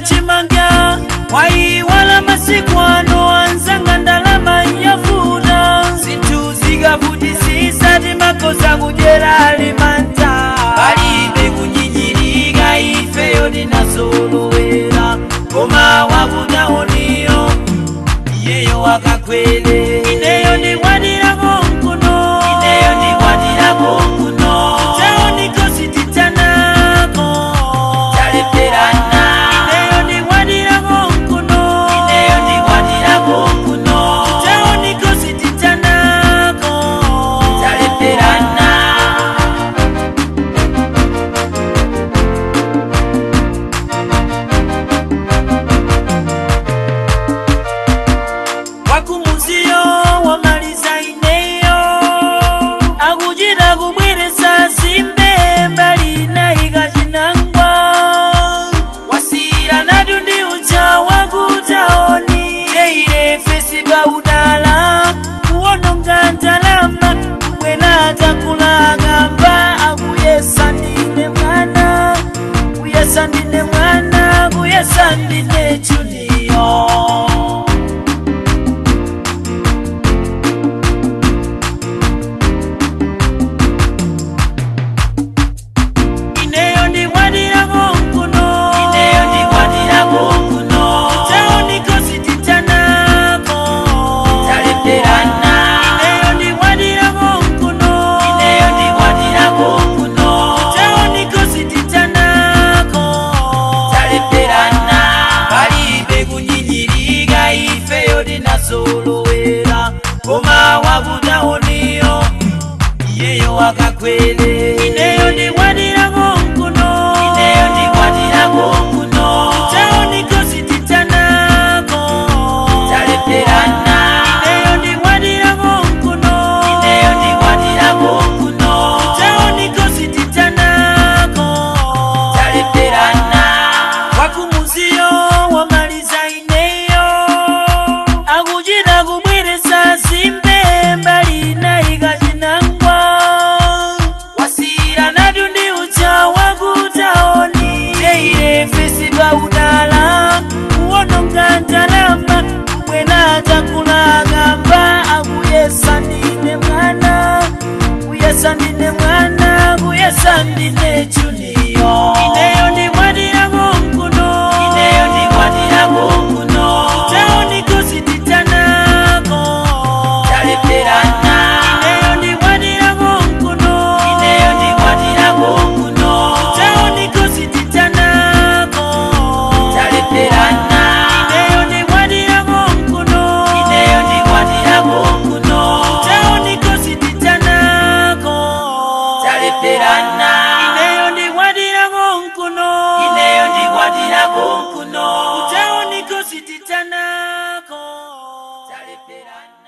chimanga waiwala masiku ano anzanga ndalama yafuta zinthu zikavutisisa timakoza kudyera limanta palibe kunyinyirika ifeyo tinasolowera koma wakutaoniyo iyeyo wakakwele ineyo ndikwatirako mkuno ineyo ndikwatirako mkuno taonikosi titanako talepterana ineyo ndikwatirako mkuno ineyo ndikwatirako mkuno taonikosi titanako talepterana wakumuziyo wamaliza ineyo akuchita kubweresa simbe mbali naika chinangwa wasira natu ndi ucha wakutaoni teire fesi paudala kuwononga ndalama bwena takulakamba akuyesa ndine mwana kuyesa ndine mwana kuyesa ndine chuniyo ineyo ndikwatirako mkuno ineyo ndikwatirako mkuno taonikosi titanako talepterana ineyo ndikwatirako mkuno ineyo ndikwatirako mkuno taonikosi titanako talepterana palibe kunyinyirika ifeyo tinasolowera koma wakutaoniyo iyeyo wakakwele ineyo ndikwatirako mkuno ineyo ndikwatirako mkuno taonikosi titanako talepterana ineyo ndikwatirako mkuno ineyo ndikwatirako mkuno taonikosi titanako talepterana wakumuziyo wamaliza ineyo akuchita kubweresa simbe mbali naika chinangwa wasira natu ndi ucha wakutaoni teire fesi paudala kuwononga ndalama bwena takulakamba akuyesa ndine mwana kuyesa ndine mwana kuyesa ndine chuniyo ineyo ndikwatirako mkuno ineyo ndikwatirako mkuno taonikosi titanako talepterana ineyo ndikwatirako mkuno ineyo ndikwatirako mkuno taonikosi titanako talepterana ineyo ndikwatirako mkuno ineyo ndikwatirako mkuno taonikosi titanako talepterana ineyo ndikwatirako mkuno ineyo ndikwatirako mkuno taonikosi titanako talepterana